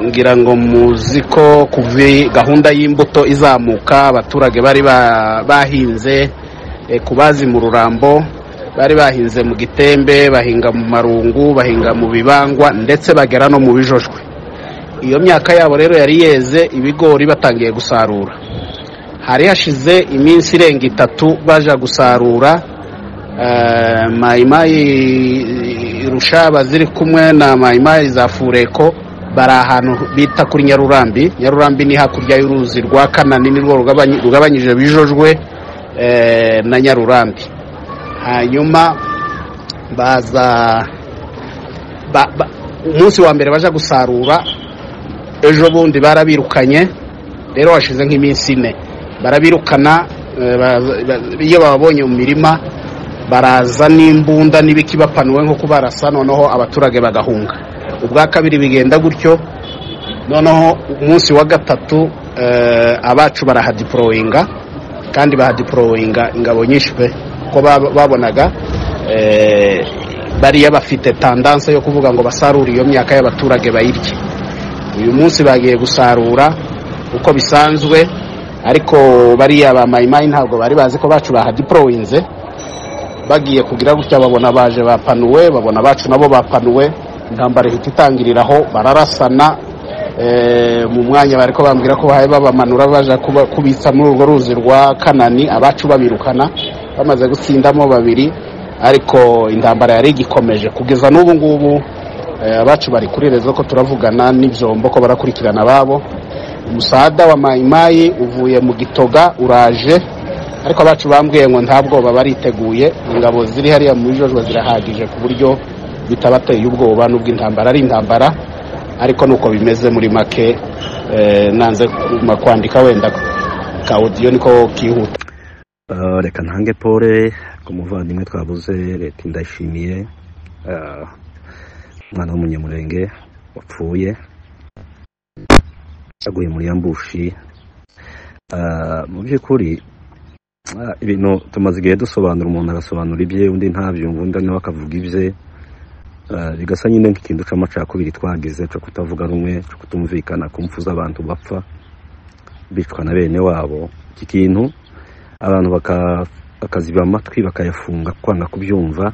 ngira ngo muzi ko kuva gahunda y'imbuto izamuka abaturage bari bahinze ku bazi mu rurambo bari bahinze mu gitembe bahinga mu marungu bahinga mu bibangwa ndetse bagera no mu bijojwe iyo myaka yabo rero yari yeze ibigori batangiye gusarura hari hashize iminsi irenga itatu baje gusarura mayimayi rushaba ziri kumwe na mayimayi za fureko bari ahantu bita kuri nyarurambi nyarurambi ni hakurya y'uruzi rwa kanani nirwo rugabanyije bijojwe na nyarurambi hanyuma baza umunsi wa mbere baje gusarura ejo bundi barabirukanye rero hashize nk'iminsi ine barabirukana iyo bababonye mu mirima baraza n'imbunda n'ibikibapanuwe nk'uko barasa noneho abaturage bagahunga ubwa kabiri bigenda gutyo noneho umunsi wa gatatu abacu barahadiporoyinga kandi bahadiporoyinga ingabo nyinshi pe kuko babonaga bariya bafite tandanse yo kuvuga ngo basarure iyo myaka y'abaturage bayirye uyu munsi bagiye gusarura uko bisanzwe ariko bariya ba mayimayi ntabwo bari bazi ko bacu bahadiporoyinze bagiye kugira gutya babona baje bapanuwe babona abacu nabo bapanuwe intambara ihita itangiriraho bararasana mu mwanya bari bambwira ko bahaye babamanura baje kubitsa muri urwo ruzi rwa kanani abacu babirukana bamaze gutsindamo babiri ariko intambara yari igikomeje kugeza n'ubu ngubu abacu bari kuri rezo ko turavugana n'ibyombo ko barakurikirana ababo umusada wa mayimayi uvuye mu gitoga uraje ariko abacu bambwiye ngo nta bwoba bariteguye ingabo ziri hariya mu bijojwe zirahagije ku buryo bitabateye ubwoba n'ubwo intambara ari intambara ariko nuko bimeze muri make nanze kwandika wenda ka odiyo niko kihuta reka ntange pole ku muvandimwe twabuze leta indashimiye umwana w'umunyamurenge wapfuye yaguye muri yambushi mu by'ukuri ibintu tumaze igihe dusobanura umuntu agasobanura ibye undi ntabyumva undi nawe akavuga ibye bigasa nyine nk'ikintu cy'amacakubiri twagize cyo kutavuga rumwe cyo kutumvikana kumfuza abantu bapfa bicwa na bene wabo iki kintu abantu bakaziba amatwi bakayafunga kwanga kubyumva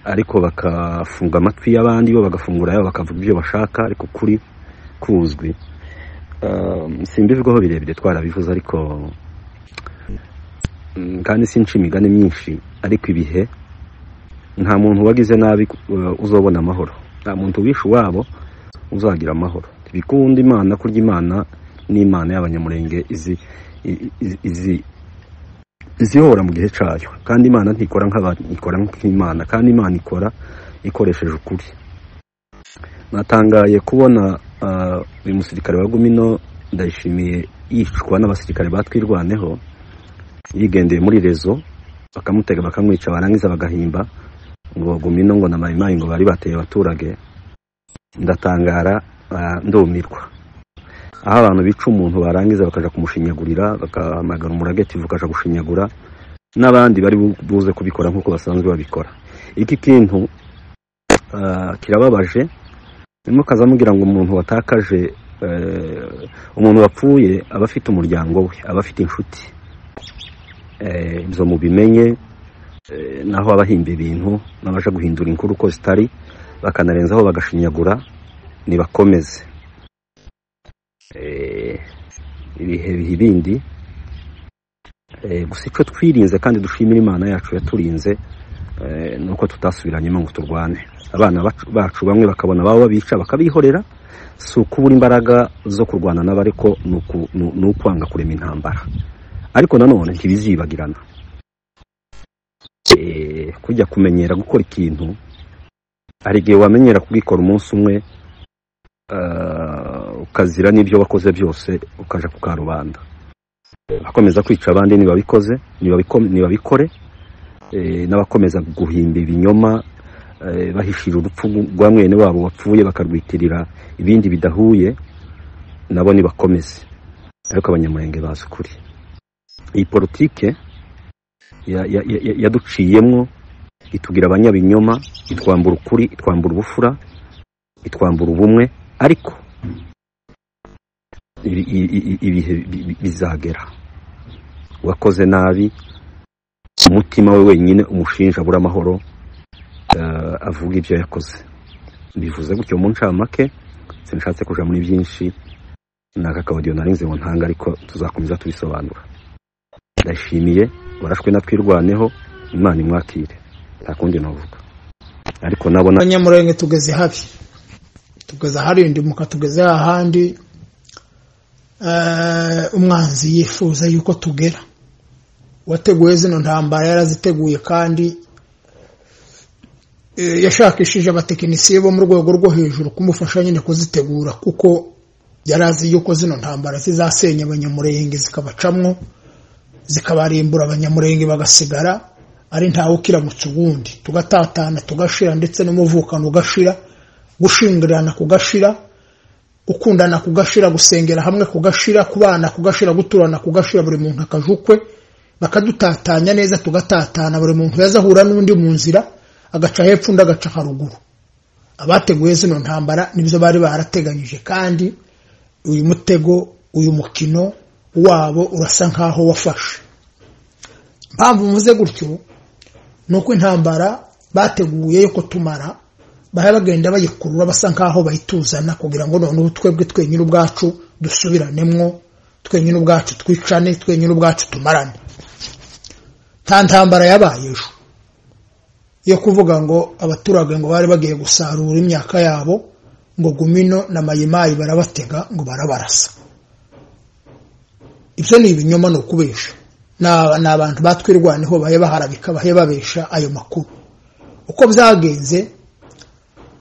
ariko bakafunga amatwi y'abandi bo bagafungura yabo bakavuga ibyo bashaka ariko kuri kuzwi simbivugaho birebire twarabivuze ariko kandi sinca imigani myinshi ariko ibihe nta muntu wagize nabi uzobona amahoro nta muntu wishe iwabo uzagira amahoro bikunda imana kurya imana n'imana y'abanyamurenge izi izihora mu gihe cyayo kandi imana ntikora ikora nk'imana kandi imana ikora ikoresheje ukuri natangaye kubona uyu musirikare wa gumino ndayishimiye yicwa n'abasirikare batwirwaneho yigendeye muri rezo bakamutega bakamwica barangiza bagahimba ngo gumino ngo na mayimayi ngo bari bateye abaturage ndatangara ndumirwa aho abantu bica umuntu barangiza bakajya kumushinyagurira bagahamagara umurageti ukajya gushinyagura n'abandi bari buze kubikora nk'uko basanzwe babikora iki kintu kirababaje mukaza mubwira ngo umuntu watakaje umuntu wapfuye aba afite umuryango we aba afite inshuti ibyo mubimenye naho abahimba ibintu n'abaje guhindura inkuru uko zitari bakanarenzaho bagashinyagura ntibakomeze ibihe biha ibindi gusa icyo twirinze kandi dushimira imana yacu yaturinze ni uko tutasubiranyemo ngo turwane abana bacu bamwe bakabona ababo babica bakabihorera si ukubura imbaraga zo kurwana nabo ariko ni ukwanga kurema intambara ariko nanone ntibizibagirana kujya kumenyera gukora ikintu hari igihe wamenyera kubikora umunsi umwe ukazira n'ibyo wakoze byose ukajya ku karubanda abakomeza kwica abandi ntibabikoze ntibabikore n'abakomeza guhimba ibinyoma bahishira urupfu rwa mwene wabo wapfuye bakarwitirira ibindi bidahuye nabo ntibakomeze ariko abanyamurenge bazi ukuri iyi politike yaduciyemo itugira abanyabinyoma itwambura ukuri itwambura ubufura itwambura ubumwe ariko ibihe bizagera uwakoze nabi umutima we wenyine umushinja abura amahoro avuga ibyo yakoze bivuze gutyo mu ncamake sinshatse kujya muri byinshi ni aka kabudiyo narinze ngo ntanga ariko tuzakomeza tubisobanura ndashimiye warashwe na twirwaneho imana imwakire nta kundi navuga ariko nabona abanyamurenge tugeze habi tugeze aharindimuka tugeze hahandi umwanzi yifuza yuko tugera uwateguye zino ntambara yaraziteguye kandi yashakishije abatekinisiye bo mu rwego rwo hejuru kumufasha nyine kuzitegura kuko yari azi yuko zino ntambara zizasenya abanyamurenge zikabacamwo zikabarimbura abanyamurenge bagasigara ari ntawe ukiramutse ubundi tugatatana tugashira ndetse n'umuvukano ugashira gushingirana kugashira gukundana kugashira gusengera hamwe kugashira kubana kugashira guturana kugashira buri muntu akaje ukwe bakadutatanya neza tugatatana buri muntu yazahura n'undi mu nzira agaca hepfo undi agaca haruguru abateguye zino ntambara nibyo bari barateganyije kandi uyu mutego uyu mukino wabo urasa nkaho wafashe mpamvu mvuze gutyo ni uko intambara bateguye yo kutumara bajya bagenda bayikurura basa nkaho bayituzana kugira ngo noneho twebwe twenyine ubwacu dusubiranemo twenyine ubwacu twicane twenyine ubwacu tumarane nta ntambara yabaye ejo yo kuvuga ngo abaturage ngo bari bagiye gusarura imyaka yabo ngo gumino na mayimayi barabatega ngo barabarasa ibyo ni ibinyoma ni ukubesha ni abantu batwirwaneho bahe baharabika bahe babesha ayo makuru uko byagenze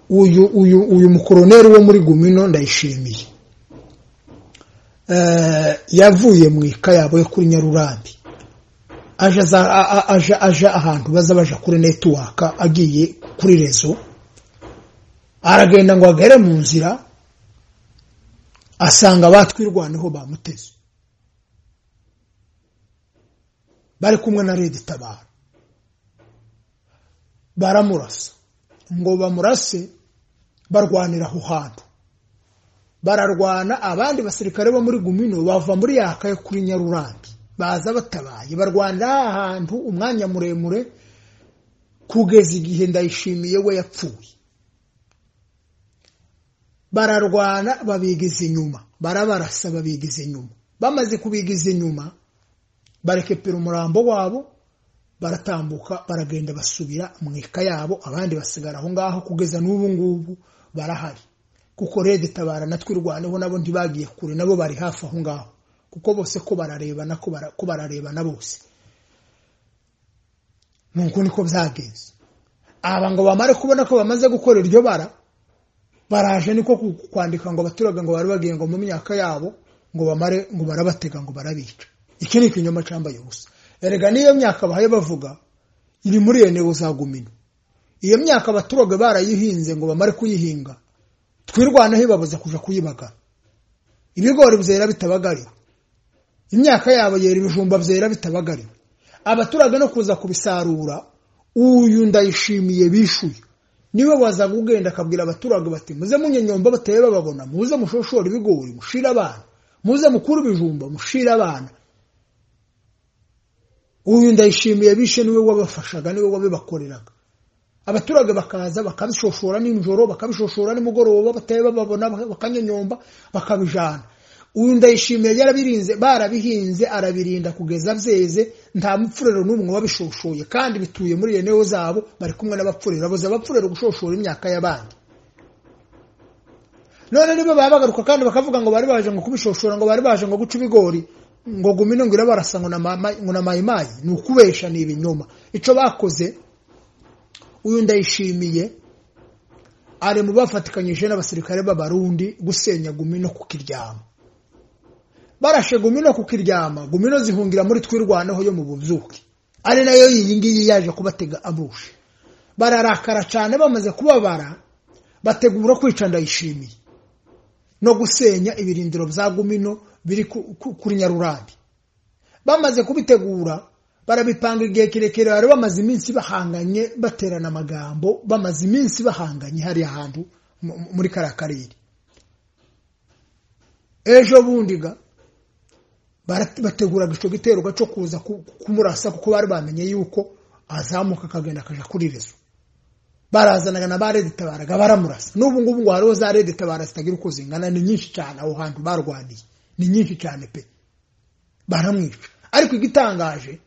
uyu uyu uyu mukoroneri wo muri gumino ndayishimiye yavuye mu ika yabo yo kuri nyarurambi aje ahantu baza baje kuri netiwaka agiye kuri rezo aragenda ngo agere mu nzira asanga batwirwaneho bamuteze bari kumwe na redi tabara baramurasa ngo bamurase barwanira aho hantu bararwana abandi basirikare bo muri gumino bava muri yaka yo kuri nyarurambi baza batabaye barwanira ahantu umwanya muremure kugeza igihe ndayishimiye we yapfuye bararwana babigiza inyuma barabarasa babigiza inyuma bamaze kubigiza inyuma barekepera umurambo wabo baratambuka baragenda basubira mu ika yabo abandi basigara aho ngaho kugeza n'ubu ngubu barahari kuko rege tabara na twirwaneho nabo ntibagiye kure nabo bari hafi aho ngaho kuko bose ko bararebana ko bararebana bose nuko niko byagenze aba ngo bamare kubona ko bamaze gukora iryo bara baraje niko kwandika ngo abaturage ngo bari bagiye ngo mu myaka yabo ngo bamare ngo barabatega ngo barabica iki ni ikinyoma cyambaye ubusa erega n'iyo myaka bahaye bavuga iri muri iyo ntego za gumino iyo myaka abaturage barayihinze ngo bamare kuyihinga twirwanaho ibabuza kujya kuyibagara ibigori byera bitabagariwe imyaka yabo yera ibijumba byera bitabagariwe abaturage no kuza kubisarura uyu ndayishimiye bishuye niwe waza kugenda akabwira abaturage bati muze munyenyomba bateye bababona muze mushoshore ibigori mushire abana muze mukuru ibijumba mushire abana uyu ndayishimiye bishe niwe wabafashaga niwe wabibakoreraga abaturage bakaza bakabishoshora nijoro bakabishoshora nimugoroba bateye bababona bakanyenyomba bakabijana uyu ndayishimiye yarabirinze barabihinze arabirinda kugeza byeze nta mupfurero n'umwe wabishoshoye kandi bituye muri eneo zabo bari kumwe n'abapfurero abuze abapfurero gushoshora imyaka y'abandi none niba babagaruka kandi bakavuga ngo bari baje ngo kubishoshora ngo bari baje ngo guca ibigori ngo gumino ngo irabarasa ngo na mayimayi ni ukubesha ni ibinyoma icyo bakoze uyu ndayishimiye ari mu bafatikanyije n'abasirikare b'abarundi gusenya gumino kukiryama barashe gumino kukiryama gumino zihungira muri twirwanaho yo mu bubyuke ari nayo iyi ngiyi yaje kubatega abushe bararakara cyane bamaze kubabara bategura kwica ndayishimiye no gusenya ibirindiro bya gumino biri kuri nyarurambi bamaze kubitegura barabipanga igihe kirekire bari bamaze iminsi bahanganye baterana amagambo bamaze iminsi bahanganye hariya hantu mu- muri kariya karere ejo bundi ga bara- bateguraga icyo giterwa cyo kuza ku- kumurasa kuko bari bamenye yuko azamuka akagenda akajya kuri rezo barazanaga na ba redi tabaraga baramurasa n'ubu ngubu ngo hariho za redi tabara zitagira uko zingana ni nyinshi cyane aho hantu barwaniye ni nyinshi cyane pe baramwica ariko igitangaje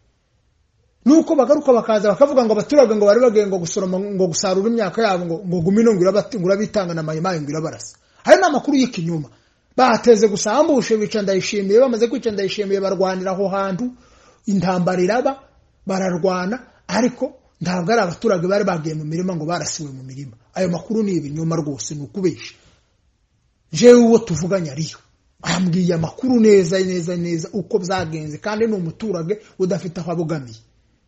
nuko bagaruka bakaza bakavuga ngo abaturage ngo bari bagiye ngo gusoroma ngo gusarura imyaka yabo ngo ngo gumino ngo irabati- ngo irabitanga na mayimayi ngo irabarasa hari n'amakuru y'ikinyoma bateze gusa ambushe bica ndayishimiye bamaze kwica ndayishimiye barwanira aho hantu intambara iraba bararwana ariko ntabwo ari abaturage bari bagiye mu mirima ngo barasiwe mu mirima ayo makuru ni ibinyoma rwose ni ukubeshya jewe uwo tuvuganye ariyo ambwiye amakuru neza neza neza uko byagenze kandi ni umuturage udafite aho abogamiye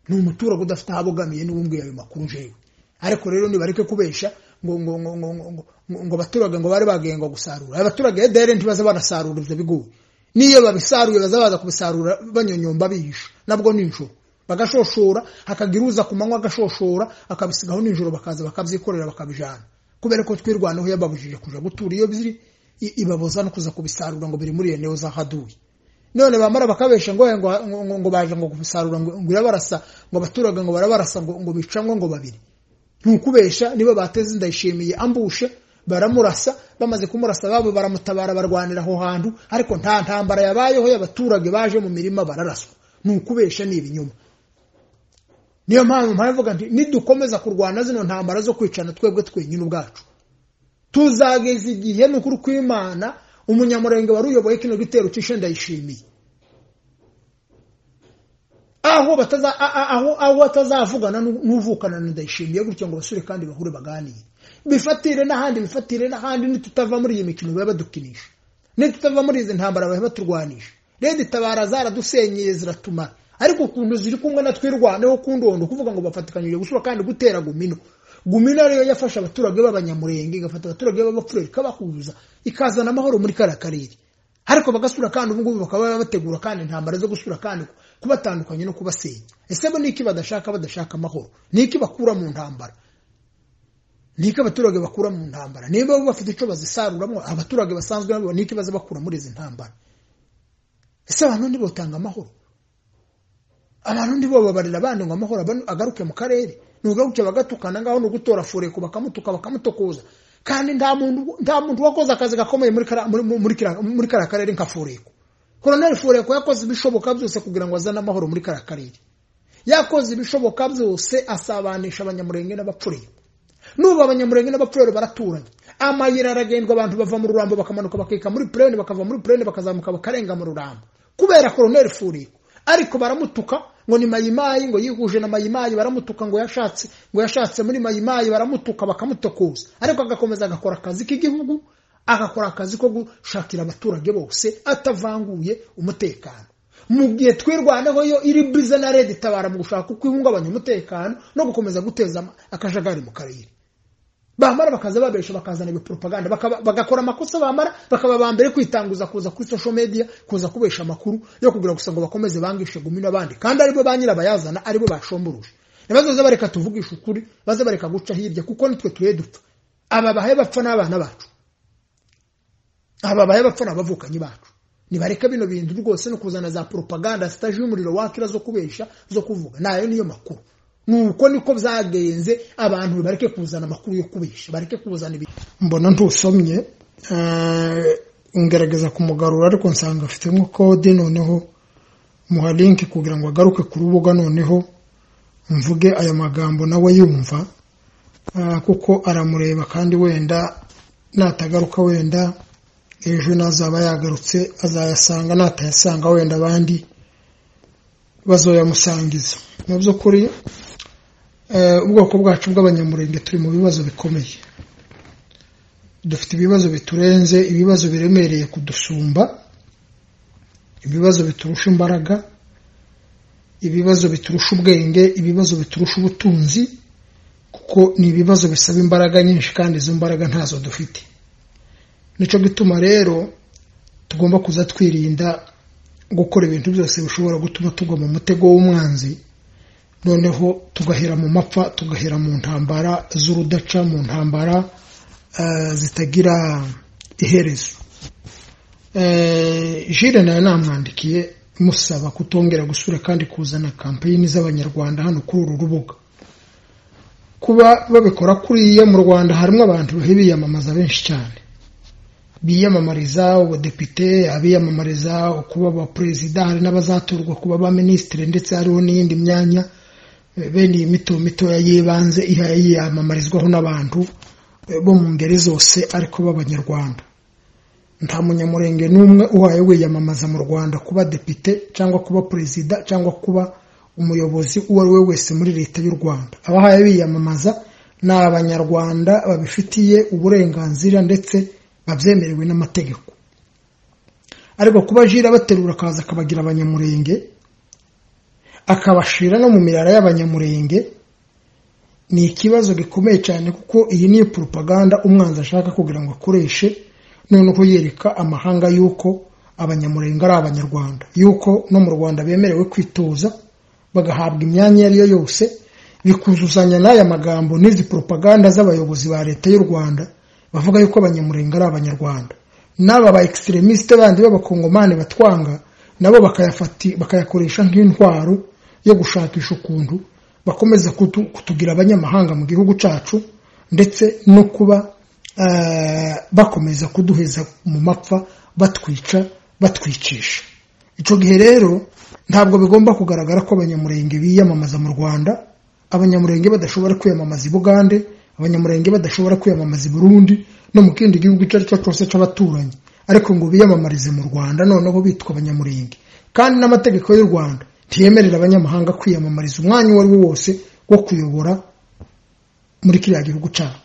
ni umuturage udafite aho abogamiye niwe umbwiye ayo makuru jewe ariko rero nibareke kubesha ngo ngo ngo ngo ngo ngo- ngo abaturage ngo bari bagiye ngo gusarura abaturage edere ntibaza barasarura ibyo bigori n'iyo babisaruye baza baza kubisarura banyonyomba bihisha nabwo nijoro bagashoshora hakagira uza ku manywa agashoshora akabisigaho nijoro bakaza bakabyikorera bakabijana kubera ko twirwanaho yababujije kuja gutura iyo biri i- ibabuza no kuza kubisarura ngo biri muri eneo zahaduye none bamara bakabesha ngo ngo ngo- ngo baje ngo kubisarura ngo ngo irabarasa ngo abaturage ngo barabarasa ngo ngo bicamwe ngo babiri ntukubesha niba bateze ndayishimiye ambushe baramurasa bamaze kumurasa babo baramutabara barwanira aho hantu ariko nta ntambara yabayeho y'abaturage baje mu mirima bararaswa ntukubesha ni ibinyoma niyo mpamvu mpamvuga nti nidukomeza kurwana zino ntambara zo kwicana twebwe twenyine ubwacu tuzageza igihe ni ukuri kw'imana umunyamurenge wari uyoboye kino gitero cy'ishe ndayishimiye aho bataza a- a- aho aho batazavugana n'u- n'uvukana na ndayishimiye gutyo ngo basure kandi bahure baganire bifatire n'ahandi bifatire n'ahandi nitutava muri iyi mikino baba badukinisha nitutava muri izi ntambara baba baturwanisha redi tabara zaradusenyeye ziratumara ariko ukuntu ziri kumwe na twirwaneho kundondo kuvuga ngo bafatikanyije gusura kandi gutera gumino gumino ariyo yafasha abaturage b'abanyamurenge igafata abaturage b'abapfureri ikabahuza ikazana amahoro muri kariya karere ariko bagasura kandi ubungubu bakaba bategura kandi intambara zo gusura kandi kubatandukanya no kubasenya ese bo niki badashaka badashaka amahoro niki bakura mu ntambara niki abaturage bakura mu ntambara niba bo bafite icyo bazisaruramwo abaturage basanzwe nabo niki baza bakura muri izi ntambara ese abantu ntibotanga amahoro abantu ntibobabarira abandi ngo amahoro aban- agaruke mu karere nugaruke bagatukana ngaho ni ugutora fureko bakamutuka bakamutokoza kandi nta muntu nta muntu wakoze akazi gakomeye muri kara- muri- muri- muri kara- muri kariya karere nka fureko koroneri fureko yakoze ibishoboka byose kugira ngo azane amahoro muri kariya karere yakoze ibishoboka byose asabanisha abanyamurenge n'abapfurere n'ubu abanyamurenge n'abapfurere baraturanye amayira aragendwa abantu bava mu rurambo bakamanuka bakika muri purene bakava muri purene bakazamuka bakarenga mu rurambo kubera koroneri furiko ariko baramutuka ngo ni mayimayi ngo yihuje na mayimayi baramutuka ngo yashatse ngo yashatse muri mayimayi baramutuka bakamutokoza ariko agakomeza agakora akazi k'igihugu agakora akazi ko gushakira abaturage bose atavanguye umutekano mu gihe twirwaneho yo iri bize na leta itabara mu gushaka uko ihungabanya umutekano no gukomeza guteza ama- akajagari mu karere bamara bakaza babesha bakazana iyo propaganda bakaba- bagakora amakosa bamara bakaba ba mbere kwitanguza kuza kuri social media kuza kubesha amakuru yo kugira gusa ngo bakomeze bangishe gumi n'abandi kandi aribo ba nyirabayazana aribo bashomboruje ntibazoze bareka tuvugisha ukuri baze bareka guca hirya kuko nitwe tuye dupfa aba bahe bapfa n'abana bacu aba bahe bapfa n'abavukanyi bacu nibareke bino bintu rwose no kuzana za propaganda zitaje umuriro wakira zo kubesha zo kuvuga nayo niyo makuru nuko niko byagenze abantu bareke kuzana amakuru yo kubesha bareke kuzana ibi mbona ntusomye ngerageza kumugarura ariko nsanga afitemo kode noneho muha linki kugira ngo agaruke ku rubuga noneho mvuge aya magambo nawe yumva Ah, kuko aramureba kandi wenda natagaruka wenda ejo nazaba yagarutse azayasanga natayasanga wenda abandi bazoyamusangiza mu by'ukuri eh, ubwoko bwacu bw'abanyamurenge turi mu bibazo bikomeye dufite ibibazo biturenze ibibazo biremereye kudusumba ibibazo biturusha imbaraga ibibazo biturusha ubwenge ibibazo biturusha ubutunzi kuko ni ibibazo bisaba imbaraga nyinshi kandi izo mbaraga ntazo dufite nicyo gituma rero tugomba kuza twirinda gukora ibintu byose bishobora gutuma tugwa mu mutego w'umwanzi noneho tugahera mu mapfa tugahera mu ntambara z'urudaca mu ntambara zitagira iherezo jire nawe namwandikiye musaba kutongera gusura kandi kuzana kampeyini z'abanyarwanda hano kuri uru rubuga kuba babikora kuriya mu rwanda harimo abantu biyamamaza benshi cyane biyamamariza ubudepite abiyamamariza kuba abaperezida hari n'abazatorwa kuba abaminisitiri ndetse hariho n'iyindi myanya bene iyi mito mitoya y'ibanze yiyamamarizwaho n'abantu bo mu ngeri zose ariko b'abanyarwanda nta munyamurenge n'umwe uhaye wiyamamaza mu rwanda kuba depite cyangwa kuba perezida cyangwa kuba umuyobozi uwo ari we wese muri leta y'u rwanda abahaye biyamamaza ni abanyarwanda babifitiye uburenganzira ndetse babyemerewe n'amategeko ariko kuba jira abaterura akaza akabagira abanyamurenge akabashira no mu mirara y'abanyamurenge ni ikibazo gikomeye cyane kuko iyi ni propaganda umwanzi ashaka kugira ngo akoreshe noneho yereka amahanga y'uko abanyamurenge ari abanyarwanda y'uko no mu rwanda bemerewe kwitoza bagahabwa imyanya iyo ari yo yose bikuzuzanya n'aya magambo n'izi propaganda z'abayobozi ba leta y'u rwanda bavuga yuko abanyamurenge ari abanyarwanda n'aba ba egiseremisite bandi b'abakongomani batwanga nabo bakayakoresha nk'intwaro yo gushakisha ukuntu bakomeza kutugira abanyamahanga mu gihugu cyacu ndetse no kuba bakomeza kuduheza mu mapfa batwica batwicisha icyo gihe rero ntabwo bigomba kugaragara ko abanyamurenge biyamamaza mu rwanda abanyamurenge badashobora kwiyamamaza i bugande abanyamurenge badashobora kwiyamamaza i burundi no mu kindi gihugu icyo ari cyo cyose cy'abaturanyi ariko ngo biyamamarize mu rwanda noneho bitwa abanyamurenge kandi n'amategeko y'u rwanda ntiyemerera abanyamahanga kwiyamamariza umwanya uwo ari wo wose wo kuyobora muri kiriya gihugu cyabo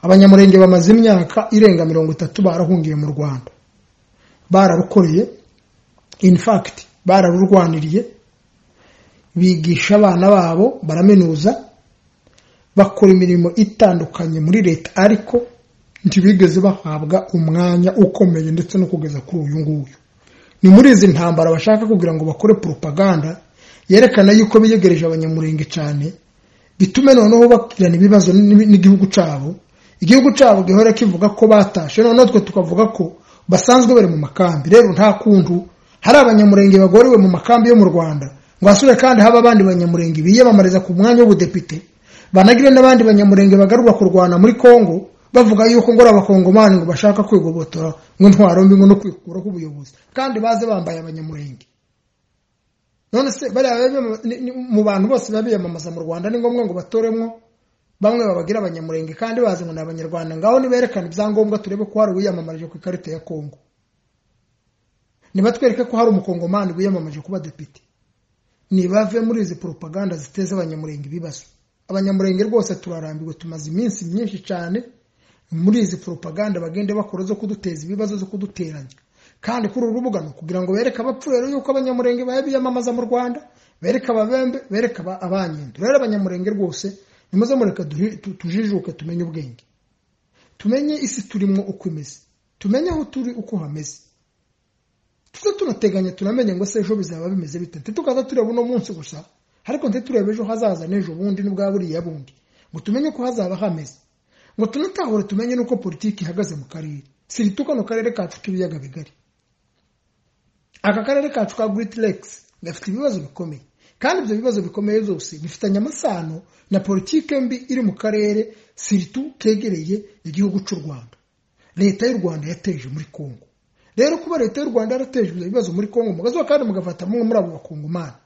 abanyamurenge bamaze imyaka irenga mirongo itatu barahungiye mu rwanda bararukoreye in fact bararurwaniriye bigisha abana babo baraminuza bakora imirimo itandukanye muri leta ariko ntibigeze bahabwa umwanya ukomeye ndetse no kugeza kuri uyu nguyu ni muri izi ntambara bashaka kugira ngo bakore propaganda yerekana yuko biyegereje abanyamurenge cyane bitume noneho bakirana ibibazo n'igihugu cyabo igihugu cyabo gihora kivuga ko batashe noneho twe tukavuga ko basanzwe bari mu makambi rero nta kuntu hari abanyamurenge bagorewe mu makambi yo mu rwanda ngo hasure kandi haba abandi banyamurenge biyamamariza ku mwanya w'ubudepite banagire n'abandi banyamurenge bagarurwa kurwana muri congo bavuga yuko ngo ari abakongomani ngo bashaka kwigobotora ngo intwaro mbi ngo no kwikuraho ubuyobozi kandi baze bambaye abanyamurenge none se bariya mu bantu bose biba biyamamaza mu rwanda ni ngombwa ngo batoremo bamwe babagira abanyamurenge kandi bazi ngo ni abanyarwanda ngaho niberekane ibyangombwa turebe ko hari uwiyamamarije ku ikarita ya congo nibatwereke ko hari umukongomani wiyamamaje kuba depite ntibave muri izi poropaganda ziteza abanyamurenge ibibazo abanyamurenge rwose turarambiwe tumaze iminsi myinshi cyane muri izi poropaganda bagende bakora zo kuduteza ibibazo zo kuduteranya kandi kuri uru rubuga ni ukugira ngo bereke abapfu rero yuko abanyamurenge baba biyamamaza mu rwanda bereke ababembe bereke abanyendo rero abanyamurenge rwose nimuze mureka tujijuke tumenye ubwenge tumenye isi turimo uko imeze tumenye aho turi uko hameze tuze tunateganya tunamenye ngo se ejo bizaba bimeze bite ntitukaza tureba uno munsi gusa ariko ntiturebe ejo hazaza n'ejo bundi n'ubwa buriya bundi ngo tumenye ko hazaba hameze ngo tunatahure tumenye n'uko politiki ihagaze mu karere sirito kano karere kacu k'ibiyaga bigari aka karere kacu ka giriti legisi gafite ibibazo bikomeye kandi ibyo bibazo bikomeye byose bifitanye amasano na politiki mbi iri mu karere sirito kegereye igihugu cy'u rwanda leta y'u rwanda yateje muri kongo rero kuba leta y'u rwanda yarateje ibibazo muri congo mugazuba kandi mugafata bamwe muri abo bakungumani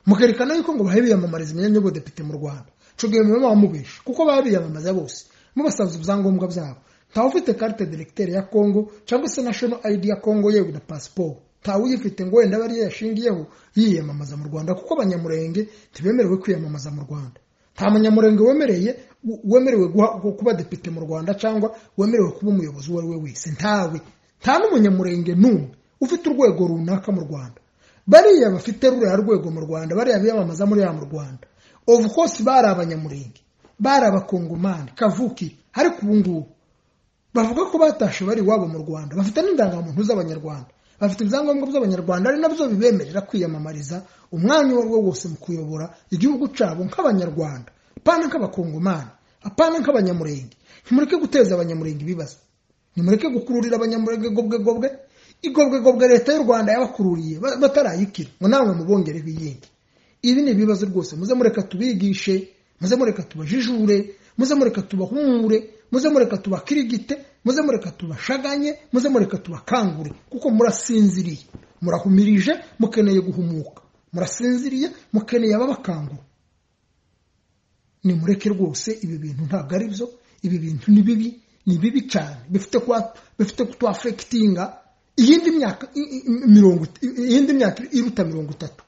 mukerekana yuko ngo biyamamariza imyanya y'ubudepite mu rwanda icyo gihe muba bamubesha kuko biyamamaza bose mubasanze ibyangombwa byabo ntawe ufite karite deregiteri ya congo cyangwa se national id ya congo yewe na pasiporo ntawe uyifite ngo wenda aba ariyo yashingiyeho yiyamamaza mu rwanda kuko abanyamurenge ntibemerewe kwiyamamaza mu rwanda nta munyamurenge wemereye wemerewe kuba depite mu rwanda cyangwa wemerewe kuba umuyobozi uwo ari we wese ntawe nta n'umunyamurenge n'umwe ufite urwego runaka mu rwanda bariya bafite ruriya rwego mu rwanda bariya biyamamaza muri ya mu rwanda ovu kose bari abanyamurenge bari abakongomani kavukire ariko ubu ngubu bavuga ko batashe bari iwabo mu rwanda bafite n'indangamuntu z'abanyarwanda bafite ibyangombwa by'abanyarwanda ari nabyo bibemerera kwiyamamariza umwanya uwo ari wo wose mu kuyobora igihugu cyabo nk'abanyarwanda apana nk'abakongomani apana nk'abanyamurenge ntimureke guteza abanyamurenge ibibazo nimureke gukururira abanyamurenge gobwe gobwe igobwe gobwe leta y'u rwanda yabakururiye ba- batarayikira ngo namwe mubongere biyenge ibi ni ibibazo rwose muze mureka tubigishe muze mureka tubajijure muze mureka tubahumure muze mureka tubakirigite muze mureka tubashaganye muze mureka tubakangure kuko murasinziriye murahumirije mukeneye guhumuka murasinziriye mukeneye ababakangura nimureke rwose ibi bintu ntabwo ari byo ibi bintu ni bibi ni bibi cyane bifite kuba bifite kutwafekitinga iyindi myaka i- i- i- mirongo it- i- iyindi myaka iruta mirongo itatu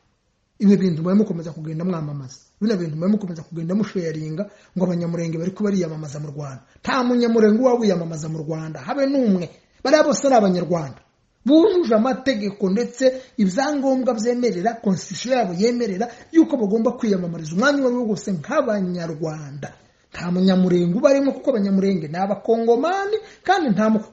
ibi bintu mube mukomeza kugenda mwamamaza bino bintu mube mukomeza kugenda musharinga ngo abanyamurenge bari bariyamamaza mu rwanda nta munyamurenge uba wiyamamaza mu rwanda habe n'umwe bariya bose ni abanyarwanda bujuje amategeko ndetse ibyangombwa byemerera konsitisiyo yabo yemerera yuko bagomba kwiyamamariza umwanya uwo ari wo wose nk'abanyarwanda nta munyamurenge uba arimo kuko abanyamurenge ni abakongomani kandi nta mu-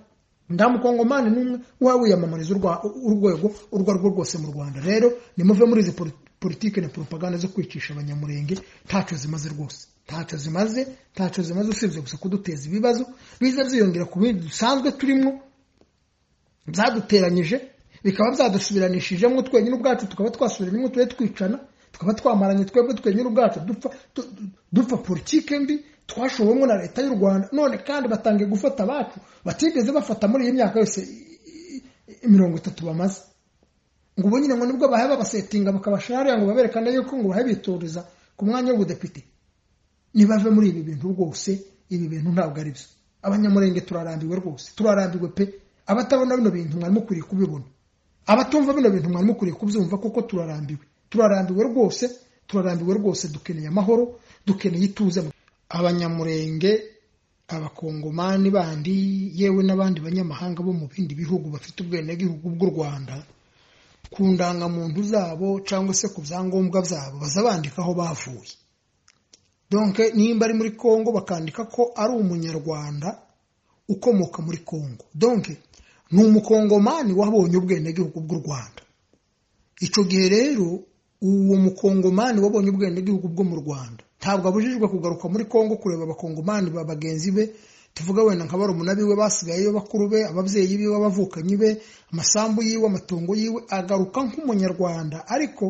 nta mukongomani n'umwe uba wiyamamariza urwa- urwego urwo ari rwo rwose mu rwanda rero nimuve muri izi poli- politiki na propaganda zo kwicisha abanyamurenge ntacyo zimaze rwose ntacyo zimaze ntacyo zimaze usibye gusa kuduteza ibibazo biza byiyongera ku bindi dusanzwe turimo byaduteranyije bikaba byadusubiranishijemo twenyine ubwacu tukaba twasubiranyemo tube twicana tukaba twamaranye twebwe twenyine ubwacu dupfa tu- tu- dupfa politike mbi twashowemo na leta y'u rwanda none kandi batangiye gufata abacu batigeze bafata muri iyi myaka yose i- i- i- mirongo itatu bamaze ngo ubu nyine ngo nibwo bahe babasetinga bakabashira hariya ngo baberekane yuko ngo bahe bitoreza ku mwanya w'ubudepite nibave muri ibi bintu rwose ibi bintu ntabwo ari byo abanyamurenge turarambiwe rwose turarambiwe pe abatabona bino bintu mwari mukwiriye kubibona abatumva bino bintu mwari mukwiriye kubyumva kuko turarambiwe turarambiwe rwose turarambiwe rwose dukeneye amahoro dukeneye ituze abanyamurenge abakongomani bandi yewe n'abandi banyamahanga bo mu bindi bihugu bafite ubwenegihugu bw'u rwanda ku ndangamuntu zabo cyangwa se ku byangombwa byabo baza bandika aho bavuye donke nimba ari muri congo bakandika ko ari umunyarwanda ukomoka muri congo donke ni umukongomani wabonye ubwenegihugu bw'u rwanda icyo gihe rero uwo mukongomani wabonye ubwenegihugu bwo mu rwanda ntabwo abujijwe kugaruka muri congo kureba abakongomani ba bagenzi be tuvuga wenda nka barumuna biwe basigayeyo bakuru be ababyeyi biwe abavukanyi be amasambu yiwe amatongo yiwe agaruka nk'umunyarwanda ariko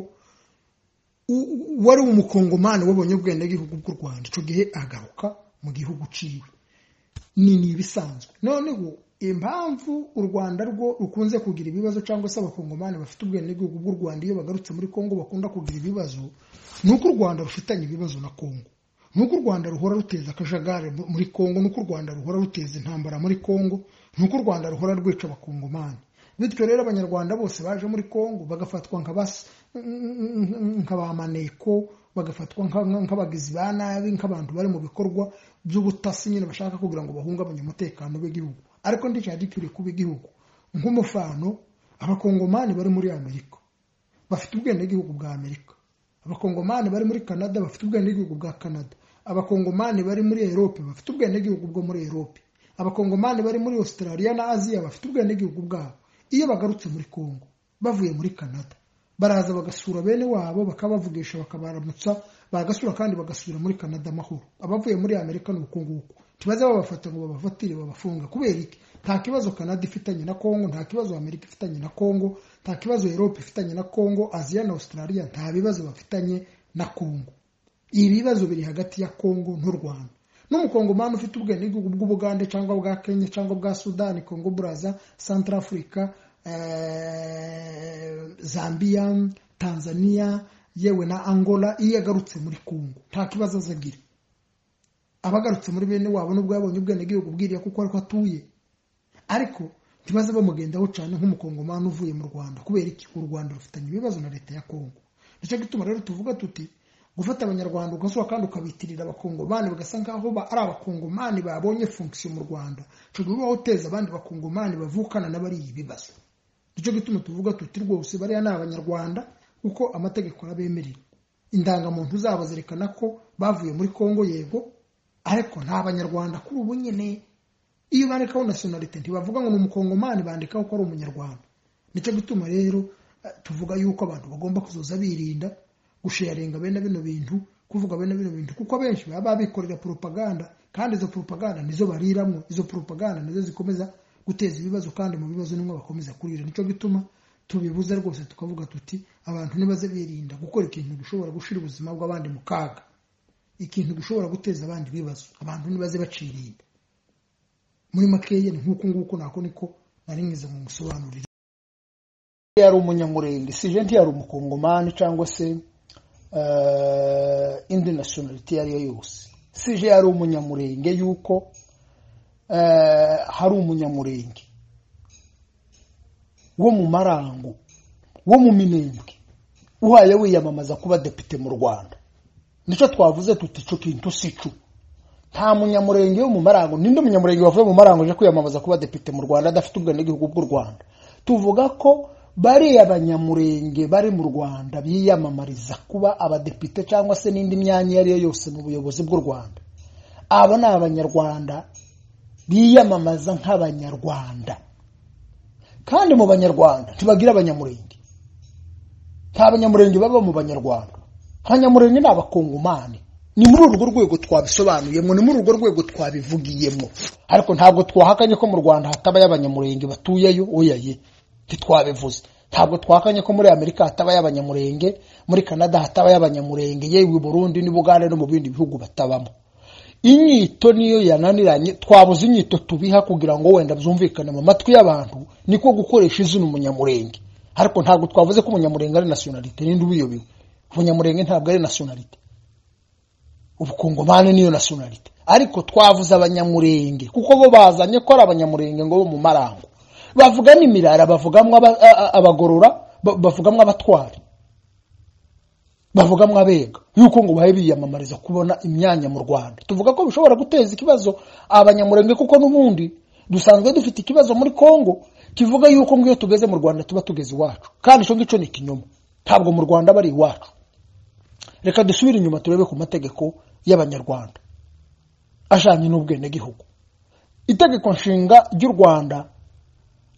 u- u- wari umukongomani wabonye ubwenegihugu bw'u rwanda icyo gihe agaruka mu gihugu ciwe ni ni ibisanzwe noneho impamvu u rwanda rwo rukunze kugira ibibazo cyangwa se abakongomani bafite ubwenegihugu bw'u rwanda iyo bagarutse muri kongo bakunda kugira ibibazo ni uko u rwanda rufitanye ibibazo na kongo ni uko u rwanda ruhora ruteza akajagari mu- muri kongo ni uko u rwanda ruhora ruteza intambara muri kongo ni uko u rwanda ruhora rwica abakongomani bityo rero abanyarwanda bose baje muri kongo bagafatwa nka bas- nka ba maneko bagafatwa nka- nka- nk'abagizi ba nabi nk'abantu bari mu bikorwa by'ubutasi nyine bashaka kugira ngo bahungabanye umutekano w'igihugu ariko ndicyo gikwiriye kuba igihugu nk'umufano abakongomani bari muri amerika bafite ubwenegihugu bwa amerika abakongomani bari muri canada bafite ubwenegihugu bwa canada abakongomani bari muri erope bafite ubwenegihugu bwo muri erope abakongomani bari muri australia na aziya bafite ubwenegihugu bwabo iyo bagarutse muri congo bavuye muri canada baraza bagasura bene wabo bakabavugisha bakabaramutsa bagasura kandi bagasubira muri canada amahoro abavuye muri amerika ni uku nguku ntibaze babafata ngo babafatire babafunga kubera iki nta kibazo canada ifitanye na congo nta kibazo amerika ifitanye na congo nta kibazo europe ifitanye na congo aziya na australia nta bibazo bafitanye na congo ibibazo biri hagati ya Kongo n'u Rwanda n'umukongomani ufite ubwenegihugu bw'ubugande cyangwa bwa kenya cyangwa bwa sudani congo braza centrafrica eh, zambia tanzania yewe na angola iyo yagarutse muri congo nta kibazo azagira abagarutse muri bene wabo nubwo yabonye ubwenegihugu bwiriya kuko ariko atuye ariko ntibaze bamugendaho cyane nk'umukongomani uvuye mu rwanda kubera iki u rwanda rufitanye ibibazo na leta ya congo nicyo gituma rero tuvuga tuti gufata abanyarwanda ugasura kandi ukabitirira abakongomani bagasa nkaho ba- ari abakongomani babonye fonction mu rwanda icyo gihe uba uteza abandi bakongomani bavukana n'abariye ibibazo nicyo gituma tuvuga tuti rwose bariya ni abanyarwanda kuko amategeko arabemerera indangamuntu zabo zerekana ko bavuye muri congo yego ariko nta banyarwanda kuri ubu nyine iyo bandikaho nasiyonalite ntibavuga ngo ni umukongomani bandikaho ko ari umunyarwanda nicyo gituma rero eh, tuvuga yuko abantu bagomba kuzoza birinda gusharinga bene bino bintu kuvuga bene bino bintu kuko abenshi baba bikorera propaganda kandi izo propaganda nizo bariramo izo propaganda nizo zikomeza guteza ibibazo kandi mu bibazo nimwe bakomeza kurira nicyo gituma tubibuze rwose tukavuga tuti abantu nibaze birinda gukora ikintu gishobora gushyira ubuzima bw'abandi mu kaga ikintu gishobora guteza abandi ibibazo abantu nibaze bacirinda muri makeya ni nk'uku nguku nako niko nari mwiza mu musobanurire yari umunyamurenge si jenti yari umukongomani cyangwa se eh, indi nasiyonaliti iyo ari yo yose sije yari umunyamurenge yuko eh, hari umunyamurenge wo mu marango wo mu minembwe uhaye wiyamamaza kuba depite mu rwanda nicyo twavuze tuti icyo kintu si cyo nta munyamurenge wo mu marango ninde munyamurenge wavuye mu marango uje kwiyamamaza kuba depite mu rwanda adafite ubwenegihugu bw'u rwanda tuvuga ko bariya banyamurenge bari mu rwanda biyamamariza kuba abadepite cyangwa se n'indi myanya iyo ari yo yose mu buyobozi bw'u rwanda abo ni abanyarwanda biyamamaza nk'abanyarwanda kandi mu banyarwanda ntibagira abanyamurenge nta banyamurenge baba mu banyarwanda abanyamurenge ni abakongomani ni muri urwo rwego twabisobanuyemo ni muri urwo rwego twabivugiyemo ariko ntabwo twahakanye ko mu rwanda hatabayo abanyamurenge batuyeyo oyaye ntitwabivuze ntabwo twakanye ko muri amerika hatabayo abanyamurenge muri canada hatabayo abanyamurenge yewe burundi n'ubugande no mu bindi bihugu batabamo inyito niyo yananiranye twabuze inyito tubiha kugira ngo wenda byumvikane mu matwi y'abantu niko gukoresha izina umunyamurenge ariko ntabwo twavuze ko umunyamurenge ari nasiyonalite ninde ubiyobewe umunyamurenge ntabwo ari nasiyonalite ubukongomani niyo nasiyonalite ariko twavuze abanyamurenge kuko bo bazanye ko ari abanyamurenge ngo bo mu marango bavuga n'imirara bavugamwo abagorora bavugamwo abatwara bavugamwo abega yuko ngo bahe biyamamariza kubona imyanya mu rwanda tuvuga ko bishobora guteza ikibazo abanyamurenge kuko n'ubundi dusanzwe dufite ikibazo muri congo kivuga yuko ngo iyo tugeze mu rwanda tuba tugeze iwacu kandi icyo ngicyo ni ikinyoma ntabwo mu rwanda bari iwacu reka dusubire inyuma turebe ku mategeko y'abanyarwanda ajyanye n'ubwenegihugu itegeko nshinga ry'u rwanda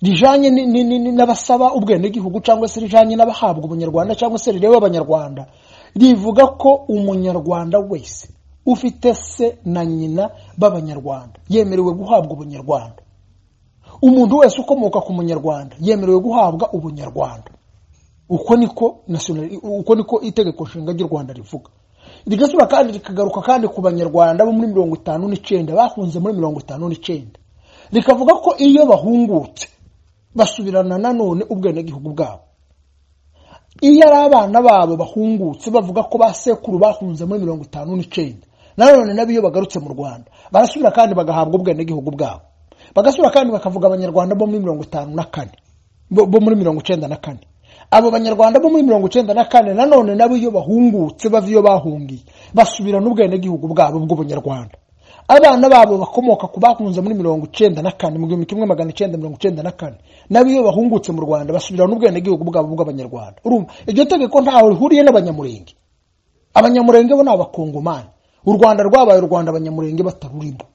rijanye ni- ni- ni- ni- n'abasaba ubwenegihugu cyangwa se rijanye n'abahabwa ubunyarwanda cyangwa se rireba abanyarwanda rivuga ko umunyarwanda wese ufite se na nyina b'abanyarwanda yemerewe guhabwa ubunyarwanda umuntu wese ukomoka ku munyarwanda yemerewe guhabwa ubunyarwanda uko niko national- uko niko itegeko nshinga ry'u rwanda rivuga rigasura kandi rikagaruka kandi ku banyarwanda bo muri mirongo itanu n'icyenda bahunze muri mirongo itanu n'icyenda rikavuga ko iyo bahungutse basubirana nanone ubwenegihugu bwabo iyo ari abana babo bahungutse bavuga ko ba sekuru bahunze muri mirongo itanu n'icyenda nanone nabo iyo bagarutse mu rwanda barasubira kandi bagahabwa ubwenegihugu bwabo bagasubira kandi bakavuga abanyarwanda bo muri mirongo itanu na kane bo bo muri mirongo icyenda na kane abo banyarwanda bo muri mirongo icyenda na kane nanone nabo iyo bahungutse bava iyo bahungiye basubirana ubwenegihugu bwabo bw'ubunyarwanda abana babo bakomoka ku bahunze muri mirongo icyenda na kane mu gihumbi kimwe magana icyenda mirongo icyenda na kane nabo iyo bahungutse mu rwanda basubirana ubwenegihugu bwabo bw'abanyarwanda urumva iryo tegeko ntaho rihuriye n'abanyamurenge abanyamurenge bo ni abakongomani u rwanda rwabaye u rwanda abanyamurenge batarurimo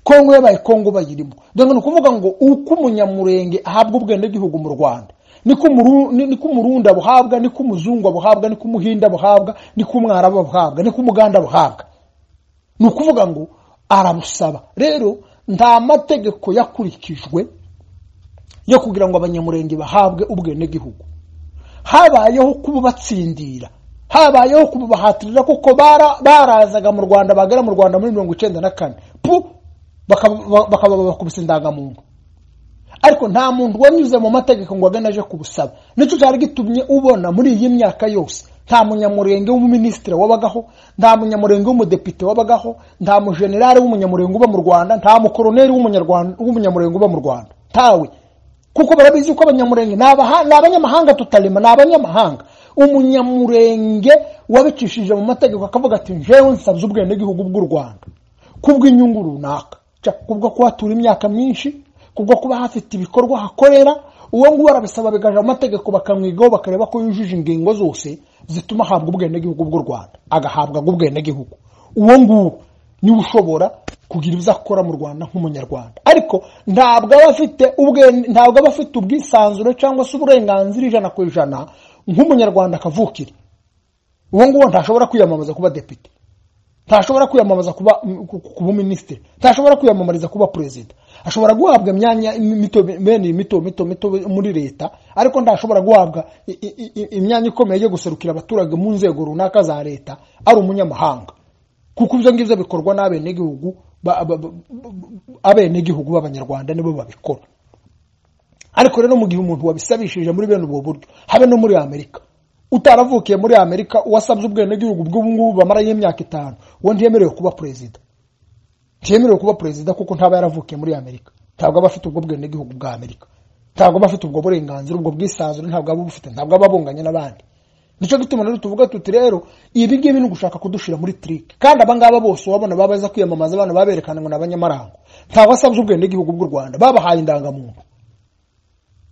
kongo yabaye kongo bayirimo dore ni ukuvuga ngo uko umunyamurenge ahabwa ubwenegihugu mu rwanda niko umuru- ni- niko umurundi abuhabwa niko umuzungu abuhabwa niko umuhinda abuhabwa niko umwarabu abuhabwa niko umuganda abuhabwa ni ukuvuga ngo arabusaba rero nta mategeko yakurikijwe yo kugira ngo abanyamurenge bahabwe ubwenegihugu habayeho kububatsindira habayeho kububahatirira kuko bara- barazaga mu rwanda bagera mu rwanda muri mirongo icyenda na kane pu bakaba bakaba bakubise indangamuntu ariko nta muntu wanyuze mu mategeko ngo agane aje kubusaba nicyo cyari gitumye ubona muri iyi myaka yose nta munyamurenge w'umuminisitiri wabagaho nta munyamurenge w'umudepite wabagaho nta mujenerali w'umunyamurenge uba mu rwanda nta mukoroneri w'umunyarwanda- w'umunyamurenge uba mu rwanda ntawe kuko barabizi ko abanyamurenge ni abaha- ni abanyamahanga tutarema ni abanyamahanga umunyamurenge wabicishije mu mategeko akavuga ati njewe nsabye ubwenegihugu bw'u rwanda kubw'inyungu runaka Ca- kubwo kuhatura imyaka myinshi kubwo kuba hafite ibikorwa hakorera uwo nguwo arabisaba bigaja mu mategeko bakamwigaho bakareba ko yujuje ingingo zose zituma ahabwa ubwenegihugu bw'u rwanda agahabwa ubwenegihugu uwo nguwo niwe ushobora kugira ibyo akora mu rwanda nk'umunyarwanda ariko ntabwo aba afite ubwene- ntabwo aba afite ubwisanzure cyangwa se uburenganzira ijana ku ijana nk'umunyarwanda kavukire uwo nguwo ntashobora kwiyamamaza kuba depite ntashobora kwiyamamaza kuba kuba minisitiri ntashobora kwiyamamariza kuba perezida ashobora guhabwa imyanya mito bene mito mito mito muri leta ariko ntashobora guhabwa i- i- i- imyanya ikomeye yo guserukira abaturage mu nzego runaka za leta ari umunyamahanga kuko ibyo ngibyo bikorwa n'abenegihugu ba- ba- ba- ba- abenegihugu b'abanyarwanda nibo babikora ariko rero mu gihe umuntu wabisabishije muri bene ubwo buryo habe no muri amerika utaravukiye muri amerika wasabye ubwenegihugu bw'ubu ngubu bamarayo imyaka itanu uwo ntiyemerewe kuba perezida ntiyemerewe kuba perezida kuko ntaba yaravukiye muri amerika ntabwo aba afite ubwo bwenegihugu bwa amerika ntabwo aba afite ubwo burenganzira ubwo bwisanzure ntabwo aba abufite ntabwo aba abunganye n'abandi nicyo gituma rero tuvuga tuti rero ibi ngibi ni ugushaka kudushira muri trike kandi abangaba bose wabona baba baza kwiyamamaza abana baberekana ngo ni abanyamarango ntabwo asabye ubwenegihugu bw'u rwanda babahaye indangamuntu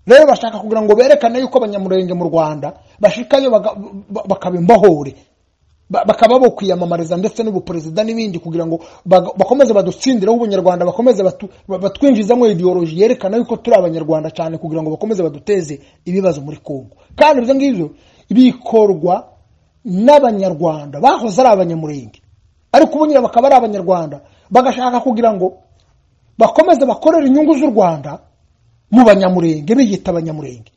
rero bashaka kugira ngo berekane yuko abanyamurenge mu rwanda bashikayo baga- ba- bakaba imbahore Ba- bakaba bo kwiyamamariza ndetse n'ubuperezida n'ibindi kugira ngo baga- bakomeze badutsindireho ubunyarwanda bakomeze batu- ba- batwinjizamo ideoloji yerekana yuko turi abanyarwanda cyane kugira ngo bakomeze baduteze ibibazo muri kongo kandi ibyo ngibyo bikorwa n'abanyarwanda bahoze ari abanyamurenge ariko ubu nyine bakaba ari abanyarwanda bagashaka kugira ngo bakomeze bakorere inyungu z'u rwanda mu banyamurenge biyita abanyamurenge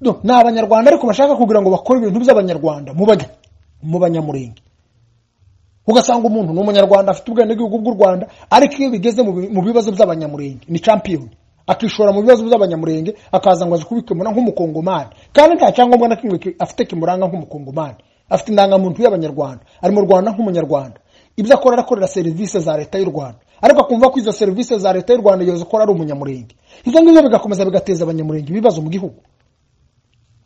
Do- ni abanyarwanda ariko bashaka kugira ngo bakore ibintu by'abanyarwanda mu banya- mu banyamurenge ugasanga umuntu ni umunyarwanda afite ubwenegihugu bw'u rwanda ariko iyo bigeze mu bi- mu bibazo by'abanyamurenge ni champiyoni akishora mu bibazo by'abanyamurenge akaza ngo azi kubikemura nk'umukongomani kandi nta cyangombwa na kimwe ki- afite kimuranga nk'umukongomani afite indangamuntu y'abanyarwanda ari mu rwanda nk'umunyarwanda ibyo akora arakorera serivisi za leta y'u rwanda ariko akumva ko izo serivisi za leta y'u rwanda yazikora ari umunyamurenge ibyo ngibyo bigakomeza bigateza abanyamurenge ibibazo mu gihugu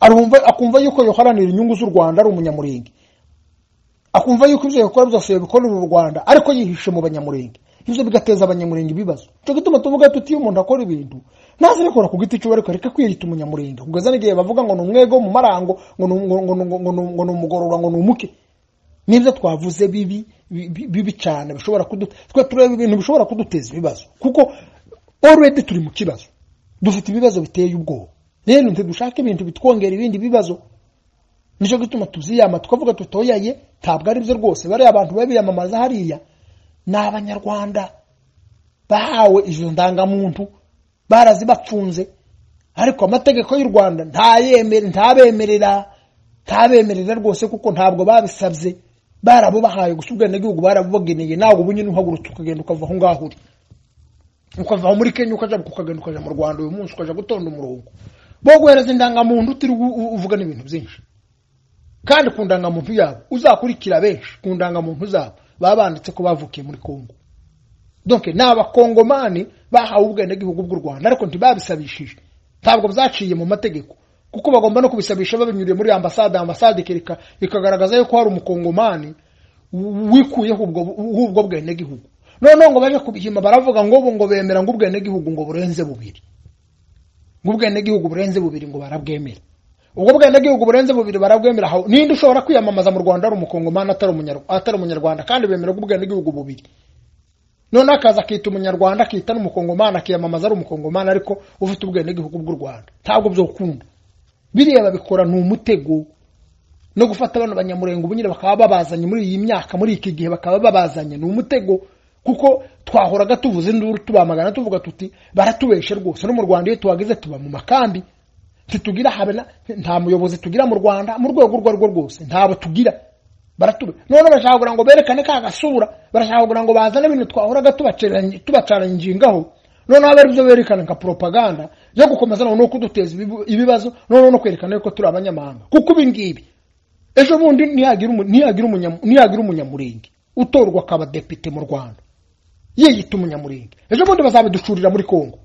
arumva akumva yuko yoharanira inyungu z'u rwanda ari umunyamurenge akumva yuko ibyo yakora byose yabikorera u rwanda ariko yihishe mu banyamurenge ibyo bigateza abanyamurenge ibibazo icyo gituma tuvuga tuti iyo umuntu akora ibintu ntazabikora ku giti cyiwe ariko reka kwiyita umunyamurenge kugeza n'igihe bavuga ngo ni umwego mu marango ngo ni ngo- ngo- ngo- ngo- ngo ni umugororwa ngo ni umuke nibyo twavuze bibi bibi- bibi cyane bishobora kudu twe tureba ibintu bishobora kuduteza ibibazo kuko already turi mu kibazo dufite ibibazo biteye ubwoba rero ntidushake ibintu bitwongera ibindi bibazo nicyo gituma tuziyama tukavuga tutoyaye ntabwo ari byo rwose bariya abantu babiyamamaza hariya ni abanyarwanda bahawe izo ndangamuntu barazibacunze ariko amategeko y'u rwanda ntayemere ntabemerera ntabemerera rwose kuko ntabwo babisabye barabubahaye gusa ubwenegihugu barabubageneye ntabwo ubu nyine uhagurutse ukagenda ukava aho ngaho uri ukava aho muri kenya ukajya ukagenda ukajya mu rwanda uyu munsi ukajya gutonda umurongo bo guhereza indangamuntu utiriwe u- u- uvuga n'ibintu byinshi kandi ku ndangamuntu yabo uzakurikira benshi ku ndangamuntu zabo baba banditse ko bavukiye muri kongo donc ni abakongomani bahawe ubwenegihugu bw'u rwanda ariko ntibabisabishije ntabwo byaciye mu mategeko kuko bagomba no kubisabisha babinyuriye muri ambasade ambasade ikereka- ikagaragaza yuko hari umukongomani w- wikuyeho ubwo w'ubwo bwenegihugu noneho ngo baje kubihima baravuga ngo ubu ngo bemera ngo ubwenegihugu ngo burenze bubiri ngo ubwenegihugu burenze bubiri ngo barabwemera ubwo bwenegihugu burenze bubiri barabwemera aho ninde ushobora kwiyamamaza mu rwanda ari umukongomani atari umunyarw- atari umunyarwanda kandi bemera ko ubwenegihugu bubiri noneho akaza akita umunyarwanda akita n'umukongomani akiyamamaza ari umukongomani ariko ufite ubwenegihugu bw'u rwanda ntabwo byokunda biriya babikora ni umutego no gufata abana banyamurenge ubu nyine bakaba babazanye muri iyi myaka muri iki gihe bakaba babazanye ni umutego kuko twahoraga tuvuze induru tubamagana tuvuga tuti baratubeshe rwose no mu rwanda iyo tuhageze tuba mu makambi ntitugira habe na- nta muyobozi tugira mu rwanda mu rwego urwo arirwo rwose ntabo tugira baratube none bashaka kugira ngo berekane ka gasura barashaka kugira ngo bazane ibintu twahoraga tubaceranye- tubacaranye ingingaho noneho abe aribyo berekana nka propaganda yo gukomeza noneho kuduteza ibibu- ibibazo noneho no kwerekana yuko turi abanyamahanga kuko ibi ngibi ejo bundi ntiyagira umu- ntiyagira umunya- ntiyagira umunyamurenge utorwa akaba depite mu rwanda yiyita umunyamurenge ejo bundi bazabiducurira muri kongo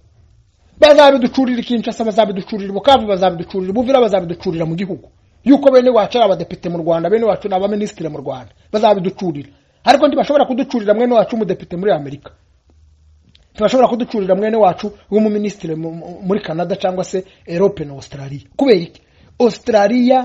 bazabiducurira i kinshasa bazabiducurira i bukavu bazabiducurira i buvira bazabiducurira mu gihugu yuko bene wacu ari abadepite mu rwanda bene wacu ni abaminisitiri mu rwanda bazabiducurira ariko ntibashobora kuducurira mwene wacu umudepite muri amerika ntibashobora kuducurira mwene wacu w'umuminisitiri mu- mu- muri canada cyangwa se erope na australia kubera iki australia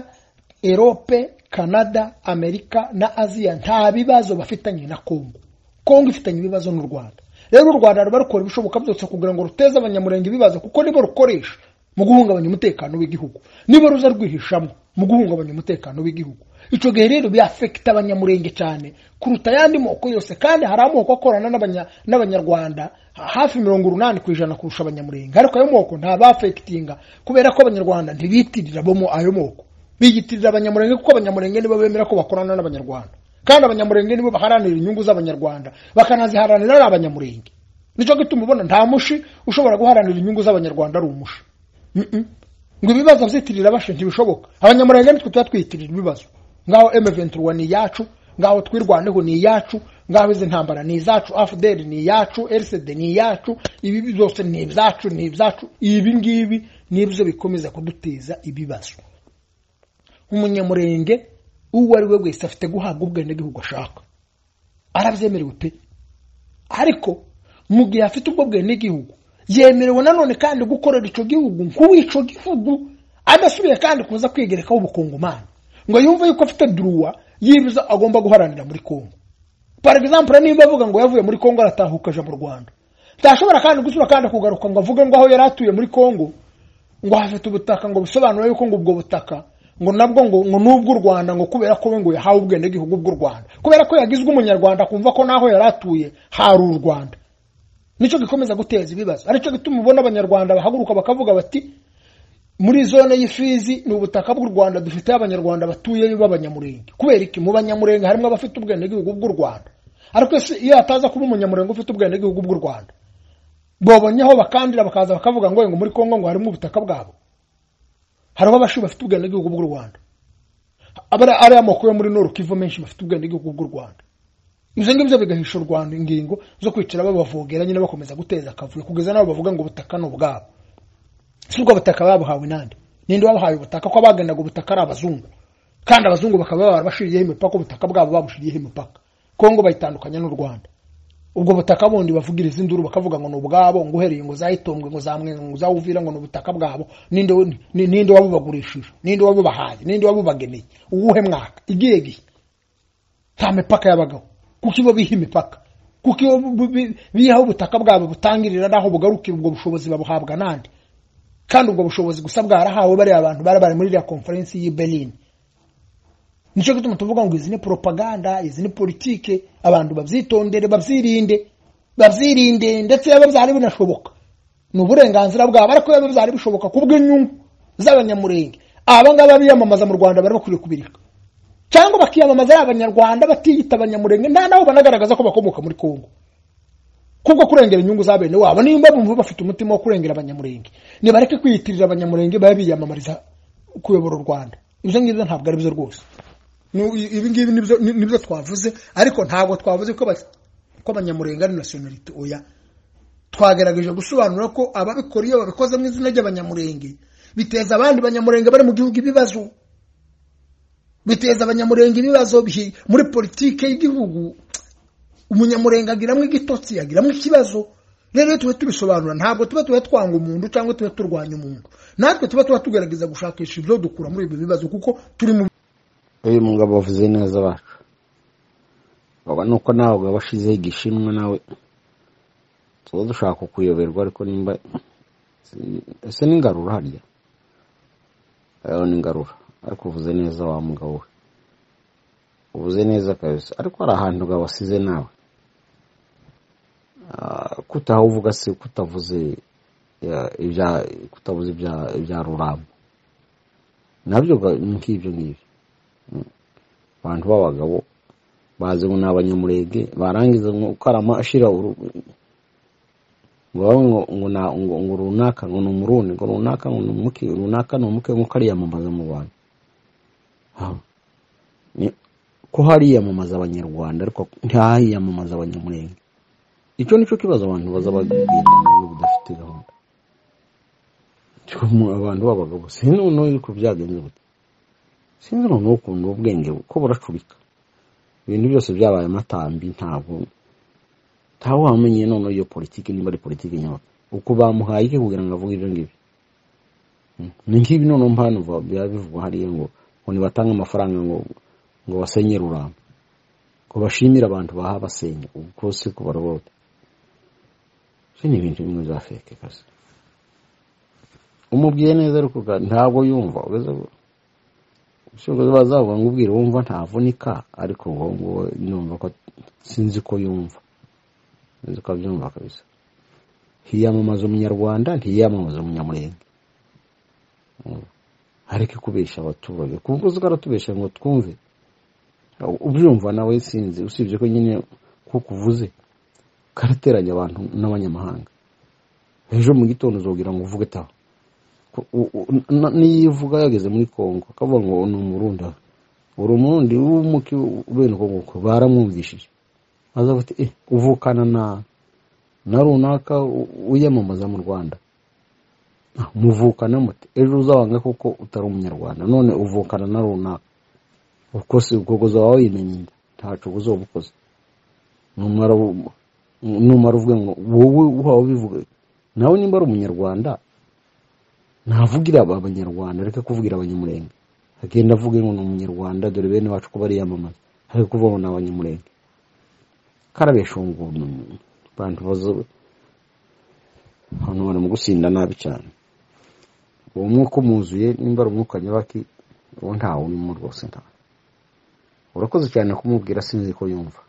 erope canada amerika na aziya nta bibazo bafitanye na kongo kongo ifitanye ibibazo n'u rwanda rero u rwanda ruba rukora ibishoboka byose kugira ngo ruteze abanyamurenge ibibazo kuko nibo rukoresha mu guhungabanya umutekano w'igihugu nibo ruza rwihishamo mu guhungabanya umutekano w'igihugu icyo gihe rero byafekita abanyamurenge cyane kuruta ayandi moko yose kandi hari amoko akorana n'abanya- n'abanyarwanda ha- hafi mirongo urunani ku ijana kurusha abanyamurenge ariko ayo moko ntabafekitinga kubera ko abanyarwanda ntibitirira bo mu ayo moko biyitirira abanyamurenge kuko abanyamurenge nibo bemera ko bakorana n'abanyarwanda kandi abanyamurenge nibo baharanira inyungu z'abanyarwanda bakanaziharanira ari abanyamurenge nicyo gituma ubona nta mushi ushobora guharanira inyungu z'abanyarwanda ari umushi Mm-mm. ngo ibibazo byitirira bashe ntibishoboka abanyamurenge nitwe tuba twiyitirira ibibazo ngaho M23 ni iyacu ngaho twirwaneho ni iyacu ngaho izi ntambara ni izacu AFDL ni iyacu RCD ni iyacu ibi byose ni ibyacu ni ibyacu ibi ngibi nibyo bikomeza kuduteza ibibazo umunyamurenge uwo ari we wese afite guhabwa ubwenegihugu ashaka arabyemerewe pe ariko mu gihe afite ubwo bwenegihugu yemerewe nanone kandi gukorera icyo gihugu nk'uwico gihugu adasubiye kandi kuza kwigerekaho ubukungumani ngo yumve yuko afite duruwa yibuza agomba guharanira muri kongo par exemple niba avuga ngo yavuye muri kongo aratahuka aja mu rwanda ntashobora kandi gusura kandi kugaruka ngo avuge ngo aho yari atuye muri kongo ngo hafite ubutaka ngo bisobanure yuko ngo ubwo butaka ngo nabwo ngo ngo n'ubw'u rwanda ngo kubera ko we ngo yahawe ubwenegihugu bw'u rwanda kubera ko yagizwe umunyarwanda akumva ko n'aho yari atuye hari u rwanda nicyo gikomeza guteza ibibazo aricyo gituma ubona abanyarwanda bahaguruka bakavuga bati muri zone y'ifizi ni ubutaka bw'u rwanda dufite abanyarwanda batuye b'abanyamurenge kubera iki mu banyamurenge harimo abafite ubwenegihugu bw'u rwanda ariko ese iyo hataza kuba umunyamurenge ufite ubwenegihugu bw'u rwanda babonye aho bakandira bakaza bakavuga ngo ngo muri Kongo ngo harimo ubutaka bwabo hariho abashu bafite ubwenegihugu bw'u Rwanda abara ari amoko yo muri Nord Kivu menshi bafite ubwenegihugu bw'u Rwanda ibyo ngibyo bigahisha u Rwanda ingingo zo kwicara babavogera nyine bakomeza guteza akavuyo kugeza nabo bavuga ngo ubutaka ni ubwabo si ubwo butaka babuhawe nande ninde wabahaye ubutaka ko abagendaga ubutaka ari abazungu kandi abazungu bakaba barabashiriyeho imipaka ubutaka bwabo babushiriyeho imipaka Kongo bayitandukanya n'u Rwanda ubwo butaka bundi bavugiriza induru bakavuga ngo ni ubwabo ngo uhereye ngo za itongwe ngo za mwenga ngo za uvira ngo ni ubutaka bwabo ninde ni- ninde wabubagurishije ninde wabubahaye ninde wabubageneye uwuhe mwaka igihe gihe nta mipaka yabagaho kuko ibo biha imipaka kuko ibo bu- bu- bihaho ubutaka bwabo butangirira n'aho bugarukira ubwo bushobozi babuhabwa nande kandi ubwo bushobozi gusa bwarahawe bariya abantu bari bari muri iriya konferensi y'i berlin nicyo gituma tuvuga ngo izi ni propaganda izi ni politike abantu babyitondere babyirinde babyirinde ndetse yaba byari binashoboka ni uburenganzira bwabo ariko yaba byari bishoboka ku bw'inyungu z'abanyamurenge aba ngaba biyamamaza mu rwanda bari bakwiriye kubireka cyangwa bakiyamamaza ari abanyarwanda batiyita abanyamurenge nta naho banagaragaza ko bakomoka muri kongo kubwo kurengera inyungu za bene wabo niba bumva bafite umutima wo kurengera abanyamurenge nibareke kwiyitirira abanyamurenge babe biyamamariza kuyobora u rwanda ibyo ngibyo ntabwo ari byo rwose Nu- i- ibi ngibi nibyo ni- nibyo twavuze ariko ntabwo twavuze ko ba- ko abanyamurenge ari nationality oya twagerageje gusobanura ko ababikora iyo babikoze mu izina ry'abanyamurenge biteza abandi banyamurenge bari mu gihugu ibibazo biteza abanyamurenge ibibazo bihi- muri politike y'igihugu umunyamurenge agiramo igitotsi agiramo ikibazo rero iyo tuba tubisobanura ntabwo tuba tuba twanga umuntu cyangwa tuba turwanya umuntu natwe tuba tuba tugerageza gushakisha ibyo dukura muri ibyo bibazo kuko turi mu uyu mugabo wavuze neza bacu urabona uko nawe waba washizeho igishimwa nawe tuba dushaka kukuyoberwa ariko nimba ese ni ngarura harya rero ni ngarura ariko uvuze neza wa mugabo we uvuze neza kabisa ariko hari ahantu ugabo wasize nawe Ah, kutahawuvuga se kutavuze ya- ibya- kutavuze ibya- ibya ruramba nabyo ga- ni nk'ibyo ngibyo abantu b'abagabo bazi ngo ni abanyamurenge barangiza ngo ukarama ashira uru- ngo babe ngo ngo na- ngo- ngo runaka ngo ni umurundi ngo runaka ngo ni umuke runaka ni umuke nk'uko ariyamamaza mu bantu Ah. Ni- ko hariyamamaza abanyarwanda ariko ntihayiyamamaza abanyamurenge icyo ni cyo kibazo abantu baza bagendana budafite gahunda Cyo mu- abantu b'abagabo sinzi noneho yuko byagenze gute sinzi noneho ukuntu ubwenge ko buracurika ibintu byose byabaye amatambi ntabwo ntawe wamenye noneho iyo politiki niba ari politiki nyabako uko bamuhaye iki kugira ngo avuge ibyo ngibyo Hmm. ni nk'ibi noneho mpano va- biba bivugwa hariya ngo ngo nibatanga amafaranga ngo ngo basenye ruramba ngo bashimire abantu baha basenya ubwo se ko barabota ibyo ni ibintu bimwe bya feke kazi umubwiye neza ariko ga- ntabwo yumva uretse ko- ushobora kuba bazavuga ngo ubwire wumva ntavunika ariko uwo nguwo numva ko sinzi ko yumva sinzi ko abyumva kabisa ntiyamamaza umunyarwanda ntiyamamaza umunyamurenge ariko kubesha abaturage kuko uzi ko aratubesha ngo twumve ubyumva nawe sinzi usibye ko nyine kuko uvuze karateranya abantu n'abanyamahanga ejo mu gitondo uzabwira ngo uvuge taha niyo uvuga yageze muri congo akavuga ngo ni umurunda uri umurundi w'umuki ubera uko nguko baramwumvishije aza bati eh uvukana na na runaka wiyamamaza mu rwanda muvukana muti ejo uzabanga kuko utari umunyarwanda none uvukana na runaka uko si ubwo uzaba wimenya inda ntacu uzaba ukoze numara uvuga ngo wowe uhawe ubivuga nawe nimba ari umunyarwanda ntavugira abanyarwanda reka kuvugira abanyamurenge agenda avuga ngo ni umunyarwanda dore bene wacu ko bariyamamaza ariko kuvuga ngo ni abanyamurenge karabesha ubu ngubu abantu bazo abantu bari mu gusinda nabi cyane uwo mwuka umuzuye nimba ari umwuka nyabaki uwo ntawe urimo rwose ntawe urakoze cyane kumubwira sinzi ko yumva